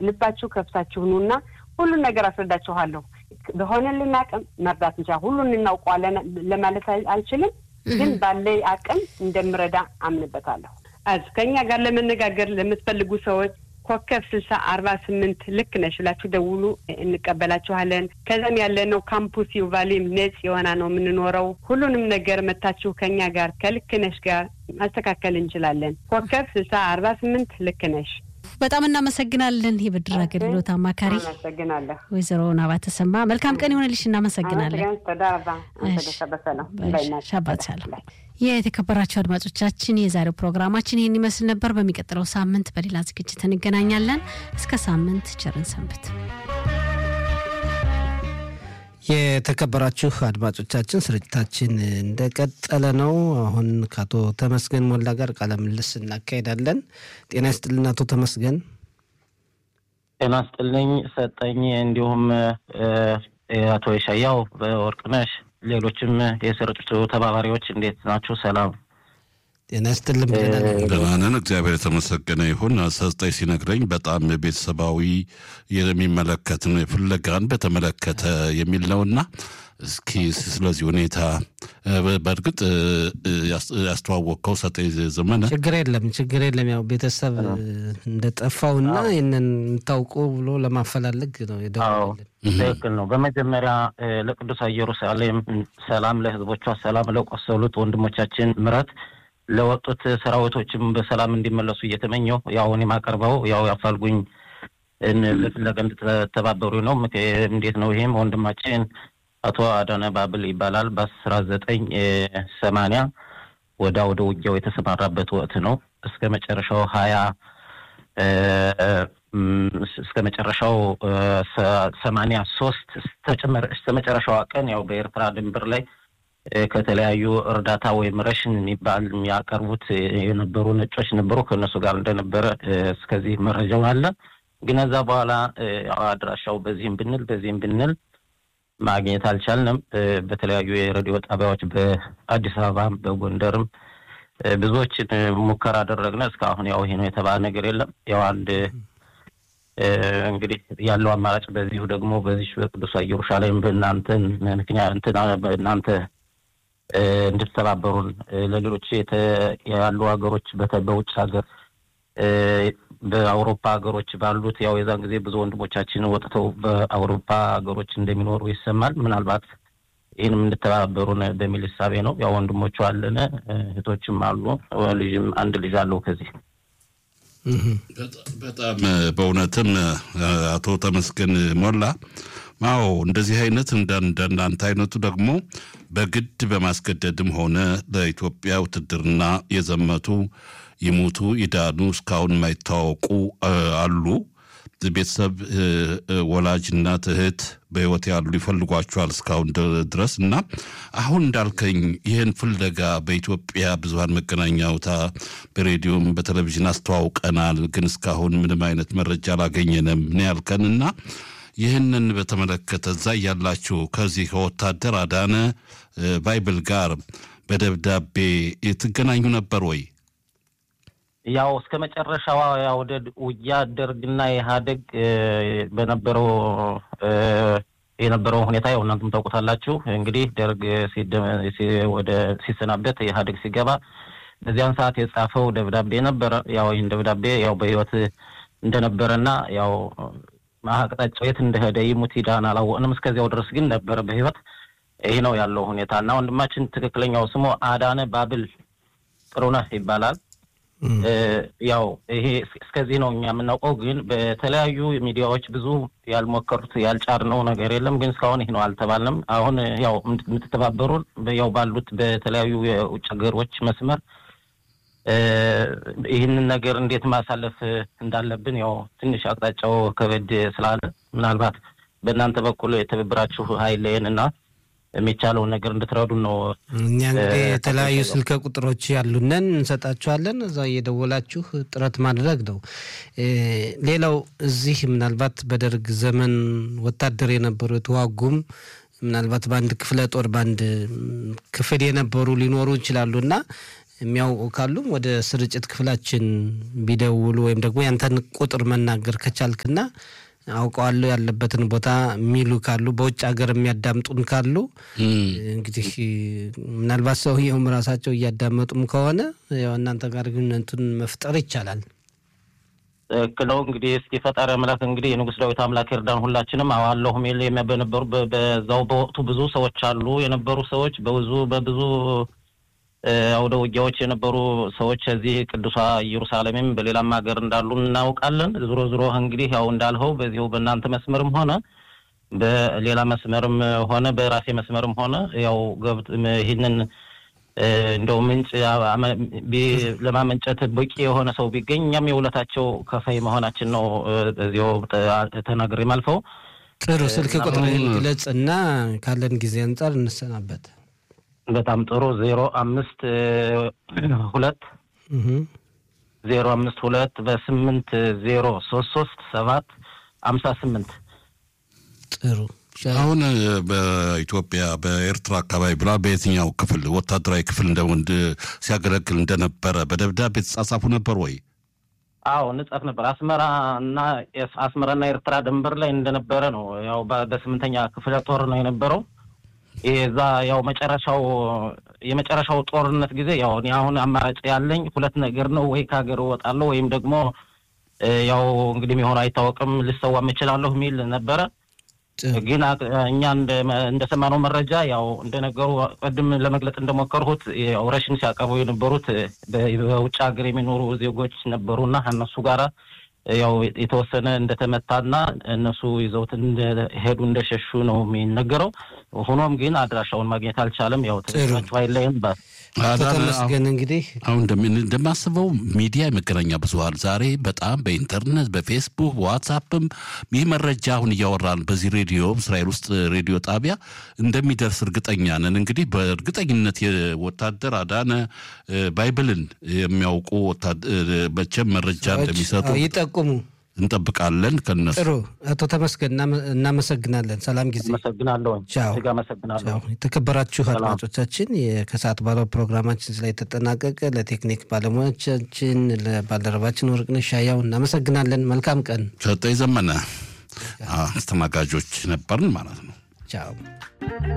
ልባችሁ ከፍታችሁ ኑና ሁሉን ነገር አስረዳችኋለሁ። በሆነልን አቅም መርዳት እንቻ ሁሉን እናውቀዋለን ለማለት አልችልም፣ ግን ባለይ አቅም እንደምረዳ አምንበታለሁ። አዝ ከእኛ ጋር ለመነጋገር ለምትፈልጉ ሰዎች ኮከብ ስልሳ አርባ ስምንት ልክ ነሽ ብላችሁ ደውሉ፣ እንቀበላችኋለን። ከዛም ያለነው ካምፑስ ዩቫሊም ነጽ የሆና ነው የምንኖረው። ሁሉንም ነገር መታችሁ ከእኛ ጋር ከልክ ነሽ ጋር ማስተካከል እንችላለን። ኮከብ ስልሳ አርባ ስምንት ልክ ነሽ። በጣም እናመሰግናለን። የብድር አገልግሎት አማካሪ አመሰግናለሁ ወይዘሮ ናባ ተሰማ መልካም ቀን ይሆንልሽ። እናመሰግናለን። ሻባት ሻለም። የተከበራቸው አድማጮቻችን የዛሬው ፕሮግራማችን ይህን ይመስል ነበር። በሚቀጥለው ሳምንት በሌላ ዝግጅት እንገናኛለን። እስከ ሳምንት ቸርን ሰንብት። የተከበራችሁ አድማጮቻችን ስርጭታችን እንደቀጠለ ነው። አሁን ከአቶ ተመስገን ሞላ ጋር ቃለ ምልልስ እናካሄዳለን። ጤና ይስጥልን አቶ ተመስገን። ጤና ይስጥልኝ ሰጠኝ፣ እንዲሁም አቶ የሻያው በወርቅነሽ፣ ሌሎችም የስርጭቱ ተባባሪዎች እንዴት ናችሁ? ሰላም ጤና ይስጥልን ብለናል። ደህና ነን፣ እግዚአብሔር የተመሰገነ ይሁን። ሰስጠኝ ሲነግረኝ በጣም ቤተሰባዊ የሚመለከት ነው የፍለጋን በተመለከተ የሚል ነውና እስኪ ስለዚህ ሁኔታ በእርግጥ ያስተዋወቅከው ሰጠኝ ዘመነ ችግር የለም ችግር የለም። ያው ቤተሰብ እንደጠፋውና ይህንን የምታውቁ ብሎ ለማፈላለግ ነው የደወለን። ትክክል ነው። በመጀመሪያ ለቅዱስ ኢየሩሳሌም ሰላም፣ ለህዝቦቿ ሰላም፣ ለቆሰሉት ወንድሞቻችን ምረት ለወጡት ሰራዊቶችም በሰላም እንዲመለሱ እየተመኘው ያው እኔ የማቀርበው ያው ያፋልጉኝ ለፍለጋ እንድትተባበሩ ነው። እንዴት ነው? ይሄም ወንድማችን አቶ አዳነ ባብል ይባላል። በአስራ ዘጠኝ ሰማንያ ወደ ወደ ውጊያው የተሰማራበት ወቅት ነው። እስከ መጨረሻው ሀያ እስከ መጨረሻው ሰማንያ ሶስት እስከ መጨረሻዋ ቀን ያው በኤርትራ ድንበር ላይ ከተለያዩ እርዳታ ወይም ረሽን የሚባል የሚያቀርቡት የነበሩ ነጮች ነበሩ። ከእነሱ ጋር እንደነበረ እስከዚህ መረጃው አለ። ግን ከዛ በኋላ አድራሻው በዚህም ብንል በዚህም ብንል ማግኘት አልቻልንም። በተለያዩ የሬዲዮ ጣቢያዎች በአዲስ አበባም በጎንደርም ብዙዎችን ሙከራ አደረግነ። እስካሁን ያው ይሄ ነው የተባለ ነገር የለም። ያው አንድ እንግዲህ ያለው አማራጭ በዚሁ ደግሞ በዚህ በቅዱስ ኢየሩሳሌም በእናንተን ምክንያት በእናንተ እንድትተባበሩን ለሌሎች ያሉ ሀገሮች በውጭ ሀገር በአውሮፓ ሀገሮች ባሉት ያው የዛን ጊዜ ብዙ ወንድሞቻችን ወጥተው በአውሮፓ ሀገሮች እንደሚኖሩ ይሰማል። ምናልባት ይህንም እንድተባበሩን በሚል እሳቤ ነው። ያው ወንድሞቹ አለን፣ እህቶችም አሉ። ልጅም አንድ ልጅ አለው ከዚህ በጣም በእውነትም አቶ ተመስገን ሞላ አዎ እንደዚህ አይነት እንደናንተ አይነቱ ደግሞ በግድ በማስገደድም ሆነ ለኢትዮጵያ ውትድርና የዘመቱ ይሙቱ ይዳኑ እስካሁን የማይታወቁ አሉ። ቤተሰብ ወላጅ እናት፣ እህት በህይወት ያሉ ይፈልጓቸዋል እስካሁን ድረስ እና አሁን እንዳልከኝ ይህን ፍለጋ በኢትዮጵያ ብዙሀን መገናኛ አውታ በሬዲዮም በቴሌቪዥን አስተዋውቀናል፣ ግን እስካሁን ምንም አይነት መረጃ አላገኘንም ነው ያልከን እና ይህንን በተመለከተ እዛ ያላችሁ ከዚህ ከወታደር አዳነ ባይብል ጋር በደብዳቤ ትገናኙ ነበር ወይ? ያው እስከ መጨረሻዋ ወደ ውጊያ ደርግና ኢህአዴግ በነበረው የነበረው ሁኔታ ያው እናንተም ታውቁታላችሁ። እንግዲህ ደርግ ወደ ሲሰናበት ኢህአዴግ ሲገባ በዚያን ሰዓት የጻፈው ደብዳቤ ነበረ። ያው ይህን ደብዳቤ ያው በህይወት እንደነበረና ያው አቅጣጫው የት እንደሄደ ይሙት ይዳን አላወቅንም። እስከዚያው ድረስ ግን ነበረ በህይወት። ይህ ነው ያለው ሁኔታ እና ወንድማችን ትክክለኛው ስሙ አዳነ ባብል ጥሩነህ ይባላል። ያው ይሄ እስከዚህ ነው እኛ የምናውቀው። ግን በተለያዩ ሚዲያዎች ብዙ ያልሞከሩት ያልጫርነው ነገር የለም። ግን እስካሁን ይህ ነው አልተባልንም። አሁን ያው የምትተባበሩን ያው ባሉት በተለያዩ የውጭ ሀገሮች መስመር ይህንን ነገር እንዴት ማሳለፍ እንዳለብን ያው ትንሽ አቅጣጫው ከበድ ስላለ ምናልባት በእናንተ በኩል የትብብራችሁ ኃይልን እና የሚቻለውን ነገር እንድትረዱን ነው። እኛ እንግዲህ የተለያዩ ስልክ ቁጥሮች ያሉንን እንሰጣችኋለን። እዛ እየደወላችሁ ጥረት ማድረግ ነው። ሌላው እዚህ ምናልባት በደርግ ዘመን ወታደር የነበሩ የተዋጉም ምናልባት በአንድ ክፍለ ጦር በአንድ ክፍል የነበሩ ሊኖሩ ይችላሉ እና የሚያውቁ ካሉም ወደ ስርጭት ክፍላችን ቢደውሉ ወይም ደግሞ ያንተን ቁጥር መናገር ከቻልክና አውቀዋለሁ ያለበትን ቦታ የሚሉ ካሉ በውጭ ሀገር የሚያዳምጡን ካሉ እንግዲህ ምናልባት ሰውየውም ራሳቸው እያዳመጡም ከሆነ ያው እናንተ ጋር ግንኙነቱን መፍጠር ይቻላል። ትክክል ነው። እንግዲህ እስኪ ፈጣሪ አምላክ እንግዲህ የንጉሥ ዳዊት አምላክ ይርዳን። ሁላችንም አዋለሁ ሚል በነበሩ በዛው በወቅቱ ብዙ ሰዎች አሉ የነበሩ ሰዎች በብዙ በብዙ አውደ ውጊያዎች የነበሩ ሰዎች እዚህ ቅዱሷ ኢየሩሳሌምም በሌላም ሀገር እንዳሉ እናውቃለን። ዞሮ ዞሮ እንግዲህ ያው እንዳልኸው በዚሁ በእናንተ መስመርም ሆነ በሌላ መስመርም ሆነ በራሴ መስመርም ሆነ ያው ገብት ይህንን እንደው ምንጭ ለማመንጨት በቂ የሆነ ሰው ቢገኝ እኛም የውለታቸው ከፋይ መሆናችን ነው እዚሁ ተናግሬ ማልፈው። ጥሩ ስልክ ቁጥር ግለጽ እና ካለን ጊዜ አንጻር እንሰናበት። በጣም ጥሩ ዜሮ አምስት ሁለት ዜሮ አምስት ሁለት በስምንት ዜሮ ሶስት ሶስት ሰባት አምሳ ስምንት ጥሩ አሁን በኢትዮጵያ በኤርትራ አካባቢ ብላ በየትኛው ክፍል ወታደራዊ ክፍል እንደ ሲያገለግል እንደነበረ በደብዳቤ የተጻጻፉ ነበር ወይ? አዎ እንጻፍ ነበር። አስመራ እና አስመራና ኤርትራ ድንበር ላይ እንደነበረ ነው። ያው በስምንተኛ ክፍለ ጦር ነው የነበረው። እዛ ያው መጨረሻው የመጨረሻው ጦርነት ጊዜ ያው እኔ አሁን አማራጭ ያለኝ ሁለት ነገር ነው። ወይ ከሀገር እወጣለሁ ወይም ደግሞ ያው እንግዲህ የሚሆነው አይታወቅም ልሰዋም እችላለሁ የሚል ነበረ። ግን እኛ እንደሰማነው መረጃ ያው እንደነገሩ ቅድም ለመግለጽ እንደሞከርሁት ያው ረሽን ሲያቀርቡ የነበሩት በውጭ ሀገር የሚኖሩ ዜጎች ነበሩና እነሱ ጋራ ያው የተወሰነ እንደተመታና እነሱ ይዘውት እንደሄዱ እንደሸሹ ነው የሚነገረው። ሆኖም ግን አድራሻውን ማግኘት አልቻለም። ያው ተሰራቸው አይለይም ተመስገን እንግዲህ አሁን እንደማስበው ሚዲያ የመገናኛ ብዙኃን ዛሬ በጣም በኢንተርኔት በፌስቡክ በዋትሳፕም ይህ መረጃ አሁን እያወራን በዚህ ሬዲዮ እስራኤል ውስጥ ሬዲዮ ጣቢያ እንደሚደርስ እርግጠኛ ነን። እንግዲህ በእርግጠኝነት የወታደር አዳነ ባይብልን የሚያውቁ መቼም መረጃ እንደሚሰጡ ይጠቁሙ እንጠብቃለን ከነሱ። ጥሩ አቶ ተመስገን እናመሰግናለን። ሰላም ጊዜ። አመሰግናለሁ። ቻው። አመሰግናለሁ። የተከበራችሁ አድማጮቻችን ከሰዓት ባለው ፕሮግራማችን ላይ ተጠናቀቀ። ለቴክኒክ ባለሙያዎቻችን ለባልደረባችን ወርቅነሽ ሻያው እናመሰግናለን። መልካም ቀን። ሰጠኝ ዘመነ አስተናጋጆች ነበርን ማለት ነው። ቻው።